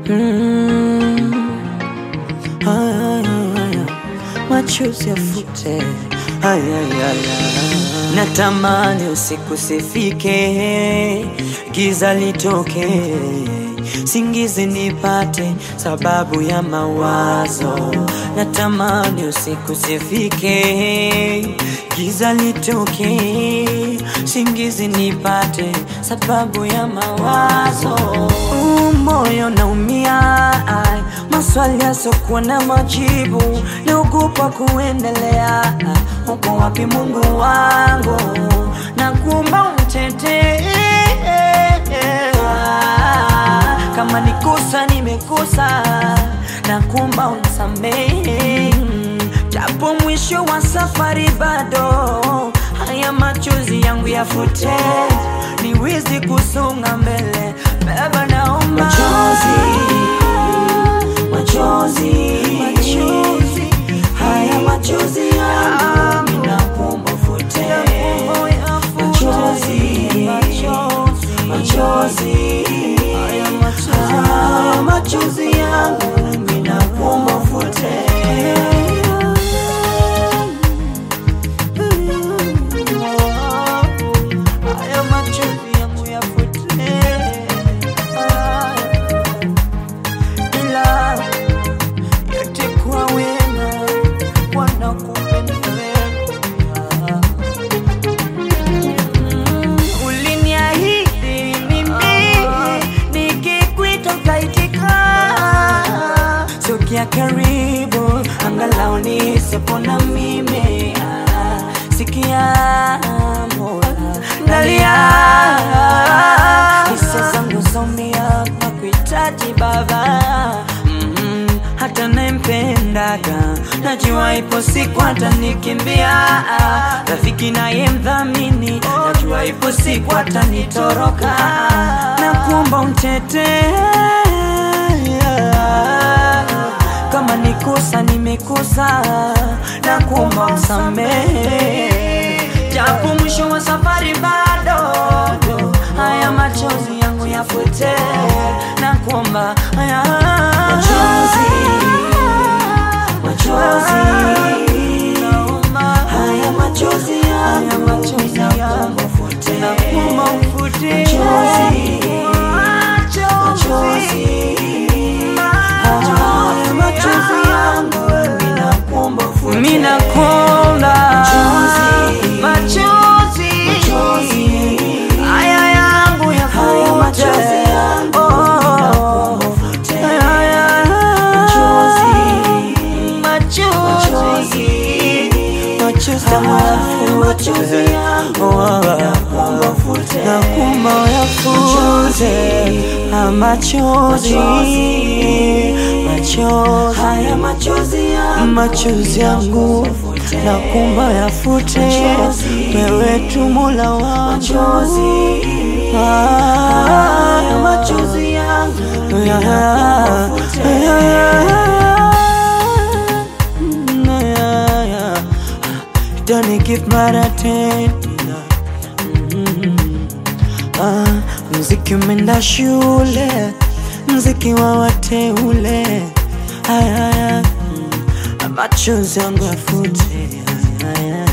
Mm. Ay, ay, ay, machozi yafute. Ay, ay, ay, ay. Natamani usiku sifike, giza litoke, singizi nipate sababu ya mawazo. Natamani usiku sifike, giza litoke, singizi nipate sababu ya mawazo. Uh, moyo naumia, ai, maswali yasokuwa na majibu, naogopa kuendelea. Uko wapi Mungu wangu? Nakuomba unitetee, kama nikosa nimekosa, nakuomba unisamehe, japo mwisho wa safari bado, haya machozi yangu yafute, niwezi kusonga mbele. Baba, naomba Machozi, machozi, machozi haya machozi yangu ninakuomba ufute. Machozi, machozi, haya machozi yangu ninakuomba ufute. Haya machozi yangu yafute, ila yote kwa wema wanakupenda wewe. Mm, Uliniahidi mimi nikikwita utaitika, sogea karibu angalau nisipona mimi Ah, sikia Mola nalia hisia zangu zaumia na kuhitaji Baba mm, hata naempendaga najua ipo siku atanikimbia rafiki naye mdhamini najua ipo siku atanitoroka na kuomba untetee kama nikosa nimekosa na kuomba msamehe, japo mwisho wa safari bado, haya machozi yangu yafute na kuomba haya Machozi, machozi, naomba haya machozi haya yangu machozi yangu ninakuomba ufute. na kuomba ufute Machozi, machozi, haya machozi yangu ninakuomba ufute. Mimi nakuomba Machozi, machozi machozi, haya yangu haya yafute machozi yangu ninakuomba ufute. Machozi, machozi yangu ninakuomba ufute. nakumba yafute machozi machozi Haya machozi yangu machozi yangu ufute. nakumba yafute Machozi. wewe tu Mola wangu Machozi, Ah, haya machozi yangu yeah, ninakuomba ufute. yeah, yeah, yeah. Don't give my attention Ah, mziki umeenda shule, mziki wa wateule. Haya, haya, mm, machozi yangu yafute. Haya,